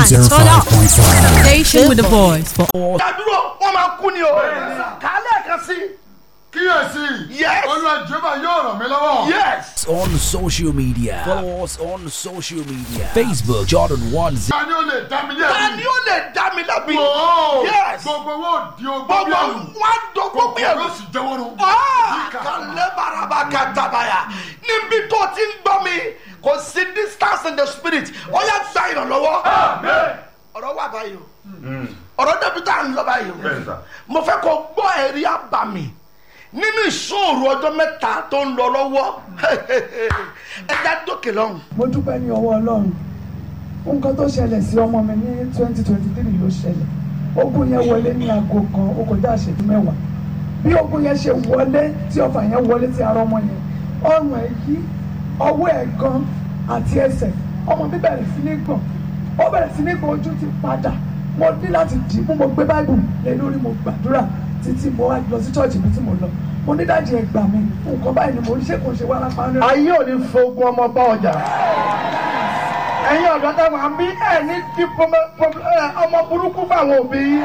turn up. 105.5. Station with a voice for dàdúrò wọn máa kú ni o kálẹ̀ kan sí kíyèsí Yes. olúwa jehova yóò ràn mí lọ́wọ́. yes On social media. Follow us on social media. Facebook Jordan One ta ni ó lè dá mi ní ta ẹ̀mí. ni ó lè dá mi lábì Wòó, yes gbogbo owó di ogbó gbogbo bí ẹ̀rù wọn dọgbọ bí kòkòrò ẹrù yóò sì jẹ́wọ́ nù. kálẹ̀ baraba katabaya níbi tó ti ń gbọ́ mi kò sí distance in the spirit ó yà gba ìrànlọ́wọ́ ọ̀rọ̀ wà báyìí o ọ̀rọ̀ débi tá à ń lọ báyìí Bẹ́ẹ̀ sà. o mo fẹ́ kó gbọ́ ẹ̀rí àbàmì nínú ìṣòro ọjọ́ mẹ́ta tó ń lọ lọ́wọ́ ẹja dókè lọ́hùn. mo dúpẹ́ ní ọwọ́ ọlọ́run nǹkan tó ṣẹlẹ̀ sí ọmọ mi ní twenty twenty three ló ṣẹlẹ̀ ogun yẹn wọlé ní aago kan ó kọjá àṣẹjú mẹ́wàá bí ogun yẹn ṣe wọlé tí ọfà yẹn wọlé tí ara ọmọ yẹn ọrùn ẹ̀ yí ọwọ́ ẹ̀ gan àti ẹsẹ̀ ọmọ mi bẹ̀rẹ̀ sí ní gbọ̀n ó bẹ̀rẹ̀ sí ní gbọ̀n ojú ti padà mo ní láti dì í mú mo gbé báìbù lé lórí mo gbàdúrà títí mo wá lọ sí chọ́ọ̀chì mi tí mo lọ mo ní dájú ẹ gbà mí nǹkan báyìí ni mo ń ṣe kò ṣe wá lápá rẹ. ayé ò ní fogun ọmọ bá ọjà ẹ̀yin ọ̀dọ́ tá wà bí ẹ̀ ní kí ọmọ burúkú fáwọn òbí yín.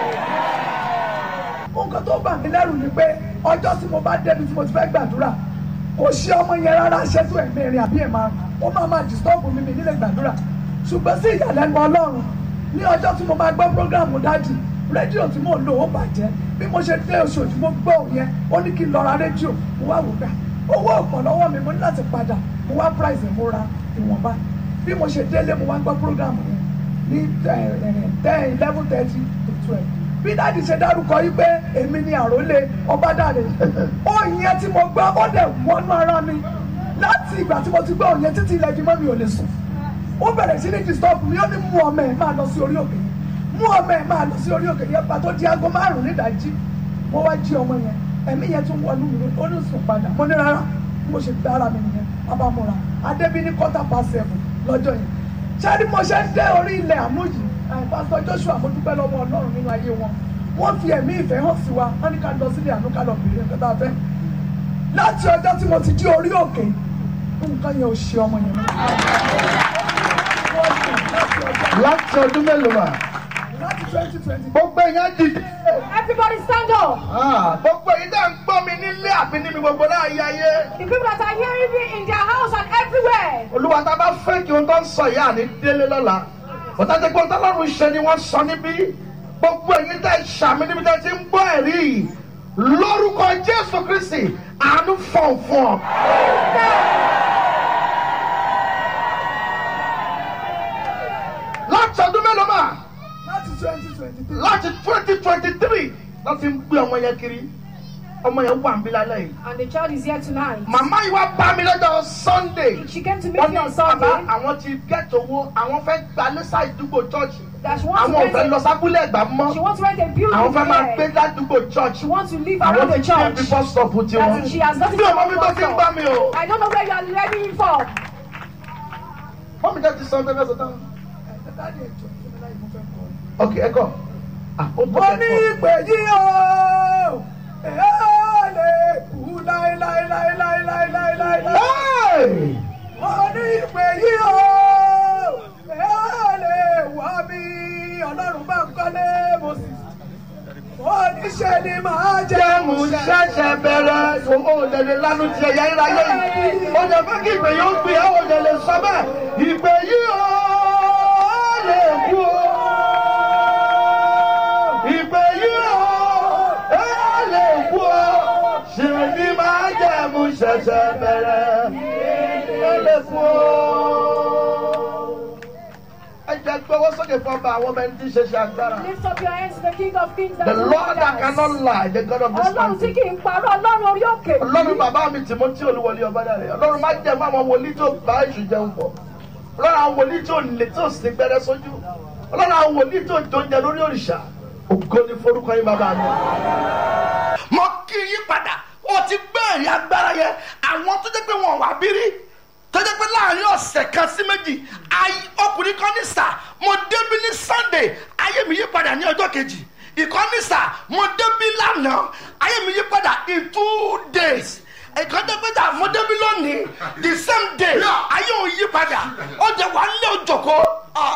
nǹkan tó bà mí lẹ́rù ni pé ọjọ́ tí mo bá débi tí mo ti fẹ́ gbàdúrà kò ṣe ọmọ yẹn rárá ṣètò ẹ̀mí rìn àbí ẹ̀ máa ó máa máa disturb mi mi nílé gbàdúrà ṣùgbọ́n sí ìyàlẹ́nu ọlọ́run ní ọjọ́ tí mo máa gbọ́ programu dájì rédíò tí mò ń lò ó bàjẹ́ bí mo ṣe dé oṣooṣù mo gbọ́ òun yẹn ó ní kí n lọ ra rédíò mo wá wò gbà owó ọ̀pọ̀ lọ́wọ́ mi mo ní láti padà mo wá price ẹ̀ mo ra ìwọ̀nba bí mo ṣe délé mo wá gbọ́ programu yẹn ní ten eleven thirty to twelve bí dáàdi ṣe dárúkọ yìí pé èmi ni àròlé ọbádàrẹ òyìn yẹn tí mo gbọ́ ó dẹ̀ wọnú ara mi láti ìgbà tí mo ti gbọ́ òyìn títí ilẹ̀ ìdí mọ́ mi ò lè sùn ó bẹ̀rẹ̀ sí ní disturb mi ó ní mú ọmọ ẹ̀ máa lọ sí orí òkè yẹn mú ọmọ ẹ̀ máa lọ sí orí òkè yẹn pàtó di aago márùn-ún nídàájí mo wá jí ọmọ yẹn ẹ̀mí yẹn tún wọnú mi ó ní sùn padà mo ní rárá mo ṣe gbé ara mi nìyẹn abamora adébí ní quarter past seven lọ́jọ́ yẹn ṣé ni mo ṣe ń dé orí ilẹ̀ àánú yìí pásítọ̀ joshua mo dúpẹ́ lọ́wọ́ ọlọ́run nínú ayé wọn wọ́n fi ẹ̀mí ìfẹ́ hàn sí wa wọ́n ní ká lọ sílé àánú ká lọ bèrè nǹkan tá a fẹ́ láti ọjọ́ tí mo ti jí orí òkè nǹkan yẹn ò ṣe ọmọ yẹn mọ́. láti ọdún mélòó mà láti twenty twenty gbogbo èèyàn dìde Everybody stand up. gbogbo èyí dá ń gbọ́ mi nílé àbí níbi gbogbo láàyè ayé The people that are hearing me in their house and everywhere. olúwa tá a bá fẹ́ kí ohun tó ń sọ yìí àní délé lọ́la ọ̀tá tí gbọ́n tọ́lọ́run ṣe ni wọ́n sọ níbí gbogbo èyí tẹ́ ṣàmì níbi tẹ́ ti ń gbọ́ ẹ̀rí yìí lórúkọ jésù kristi àánú fọ̀n fún ọ. láti ọdún mélòó mà láti twenty twenty three láti twenty twenty three láti ń gbé ọmọ yẹn kiri ọmọ yẹn wà ń bí lálẹ́ yìí. And the child is here tonight. màmá yìí wá bá mi lọ́jọ́ sunday She came to meet wọ́n me ní on bàbá Sunday. àwọn ti gẹ́tò owó àwọn fẹ́ gba lẹ́sà ìdúgbò chọ́ọ̀chì That she wants to àwọn ò fẹ́ rent lọ a, sábúlé ẹ̀gbá mọ́ she wants to rent a building àwọn fẹ́ máa gbé there. ládùúgbò church She wants to live àwọn around ti the ṣe church. bí bus stop tiwọn That she has nothing bí to ọmọ mi tó ti ń bá mi o I don't know where you are ready for. wọ́n mi jẹ́ ti sọ ọ́ tẹ́lẹ̀ sọ́tàn dáàdi ẹ̀jọ̀ ìfúnni láì mo fẹ́ kọ́ ok ẹ kọ́ ah ó tó mo ní kẹ́kọ̀ọ́ ìpè yìí o èé lè kú láéláéláéláéláéláéláé. Hey! mo ní ìpè yìí o èé lè wá mi ọlọ́run bá ń kọ́lé mo sì mo ní ṣe ni màá jẹ́ jẹ́mu ṣẹ̀ṣẹ̀ bẹ̀rẹ̀ owó òdèlè lánàá ti ẹ̀yà ìráyé yìí ó lè fẹ́ kí ìpè yóò gbé ẹ̀ òdèlè sọ bẹ́ẹ̀ ìpè yìí ó lè kú o ìpè yìí ó lè kú o ṣe ni máa jẹ́mu ṣẹ̀ṣẹ̀ bẹ̀rẹ̀ ó lè kú o. ẹ jẹ́ gbọ́wọ́ sókè fún ọba àwọn ọmọ ẹni tí ń ṣe ṣe agbára. Lift up your hands to the King of Kings and The the Lord that cannot lie, the God of this Ọlọ́run tí mountain. kì í parọ́ Ọlọ́run orí òkè. ọlọ́run bàbá mi tìmọ́tì olúwọlé ọbádàrẹ ọlọ́run má jẹ́ fún àwọn wòlíì tó bá èṣù jẹun pọ̀ ọlọ́run àwọn wòlíì tó lè tó sì gbẹrẹ sójú ọlọ́run àwọn wòlíì tó jọjẹ lórí òrìṣà ògo ni forúkọ yín bàbá mi. mo kí yín padà ó ti gbé ẹ̀rí agbára yẹn àwọn tó jẹ́ pé wọ́n wà bírí tó jẹ́ pé láàrin ọ̀sẹ̀ kan sí méjì ayé- ọkùnrin kan ní sà mo débí ní sunday ayé mi yí padà ní ọjọ́ kejì ìkọ́ni sà mo débí lánàá ayé mi yí padà in two days ìkọ́ni pé sà mo débí lónìí the same day ayé òun yí padà ó jẹ́ wà á lé òjòkó